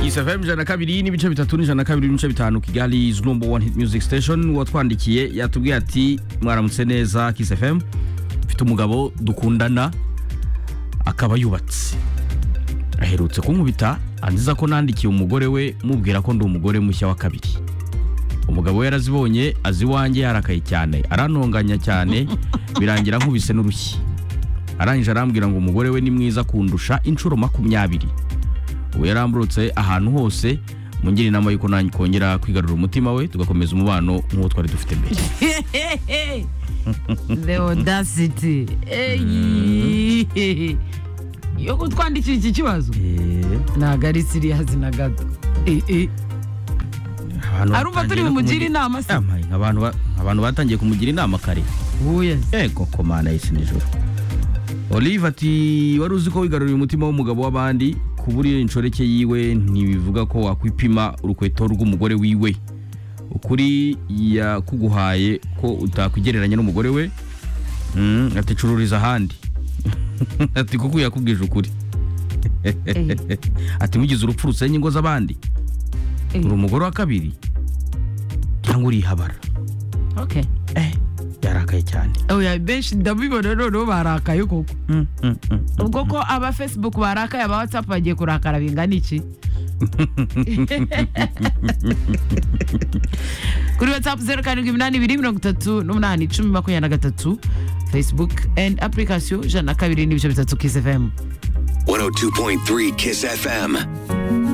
Kiss FM ijana na kabiri n'ibice bitatu n'ijana na kabiri n'ibice bitanu Kigali is number one hit music station watwandikiye yatubwiye ati mwaramutse neza Kiss FM mfite umugabo dukundana akaba yubatse aherutse kunkubita anziza ko nandikiye umugore we mubwira ko ndi umugore mushya wa kabiri umugabo we yarazibonye azi iwanjye yarakaye cyane arantonganya cyane birangira nkubise n'urushyi arangije arambwira ngo umugore we ni mwiza kundusha inshuro makumyabiri ubu yaramburutse ahantu hose mungire inama y'uko nanjye kongera kwigarura umutima we tugakomeza umubano nk'uwo twari dufite mbere the audacity eyi yo kutwandikira iki kibazo ntabwo ari siriyazi na gato Eh, eh. Abantu Arumva batangiye turi no bumugire kumugira- inama se? Yamaye, abantu ba- abantu batangiye kumugira inama kare Uya. ego komana y'isi nijoro olive ati wari uzi ko wigaruriye umutima w'umugabo w'abandi kubura iyo inshoreke yiwe ntibivuga ko wakwipima urukweto rw'umugore wiwe ukuri yakuguhaye ko utakwigereranya n'umugore we Mm, ati cururiza ahandi ati kuko yakubwije ukuri ati mugize urupfu rusenya ingo z'abandi Eh. uri umugore wa kabiri cyangwa urihabara Okay. eh yarakaye cyane oya benshi ndabibona noneho barakaye koko Mm, mm, mm. ubwo ko aba facebook barakaye aba whatsapp bagiye kurakara bingana iki kuri whatsapp zeru karindwi iminani ibiri mirongo itatu n'umunani icumi makumyabiri na gatatu facebook and application ijana na kabiri n'ibice bitatu kiss fm 102.3 Kiss FM.